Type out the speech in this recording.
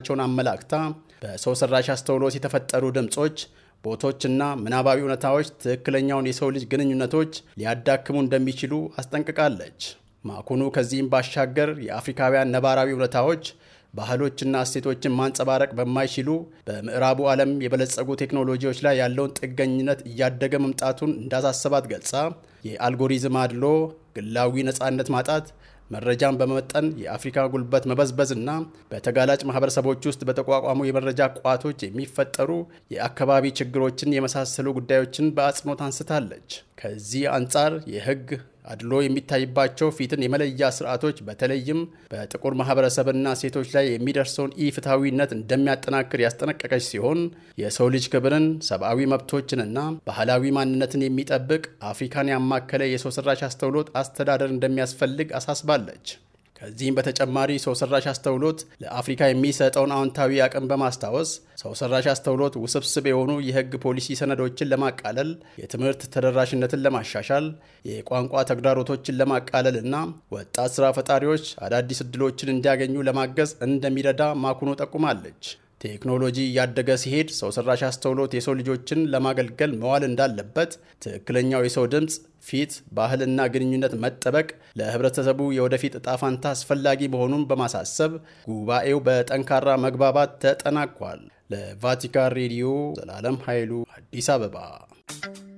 መሆናቸውን አመላክታ በሰው ሰራሽ አስተውሎት የተፈጠሩ ድምፆች ቦቶችና ምናባዊ እውነታዎች ትክክለኛውን የሰው ልጅ ግንኙነቶች ሊያዳክሙ እንደሚችሉ አስጠንቅቃለች። ማኩኑ ከዚህም ባሻገር የአፍሪካውያን ነባራዊ እውነታዎች ባህሎችና እሴቶችን ማንጸባረቅ በማይችሉ በምዕራቡ ዓለም የበለጸጉ ቴክኖሎጂዎች ላይ ያለውን ጥገኝነት እያደገ መምጣቱን እንዳሳሰባት ገልጻ የአልጎሪዝም አድሎ፣ ግላዊ ነፃነት ማጣት፣ መረጃን በመመጠን የአፍሪካ ጉልበት መበዝበዝ እና በተጋላጭ ማህበረሰቦች ውስጥ በተቋቋሙ የመረጃ ቋቶች የሚፈጠሩ የአካባቢ ችግሮችን የመሳሰሉ ጉዳዮችን በአጽንኦት አንስታለች። ከዚህ አንጻር የህግ አድሎ የሚታይባቸው ፊትን የመለያ ስርዓቶች በተለይም በጥቁር ማህበረሰብና ሴቶች ላይ የሚደርሰውን ኢፍትሐዊነት እንደሚያጠናክር ያስጠነቀቀች ሲሆን የሰው ልጅ ክብርን፣ ሰብአዊ መብቶችንና ባህላዊ ማንነትን የሚጠብቅ አፍሪካን ያማከለ የሰው ሰራሽ አስተውሎት አስተዳደር እንደሚያስፈልግ አሳስባለች። ከዚህም በተጨማሪ ሰው ሰራሽ አስተውሎት ለአፍሪካ የሚሰጠውን አዎንታዊ አቅም በማስታወስ ሰው ሰራሽ አስተውሎት ውስብስብ የሆኑ የህግ ፖሊሲ ሰነዶችን ለማቃለል፣ የትምህርት ተደራሽነትን ለማሻሻል፣ የቋንቋ ተግዳሮቶችን ለማቃለል እና ወጣት ስራ ፈጣሪዎች አዳዲስ እድሎችን እንዲያገኙ ለማገዝ እንደሚረዳ ማኩኖ ጠቁማለች። ቴክኖሎጂ እያደገ ሲሄድ ሰው ሰራሽ አስተውሎት የሰው ልጆችን ለማገልገል መዋል እንዳለበት፣ ትክክለኛው የሰው ድምፅ፣ ፊት፣ ባህልና ግንኙነት መጠበቅ ለህብረተሰቡ የወደፊት እጣ ፋንታ አስፈላጊ መሆኑን በማሳሰብ ጉባኤው በጠንካራ መግባባት ተጠናቋል። ለቫቲካን ሬዲዮ ዘላለም ኃይሉ አዲስ አበባ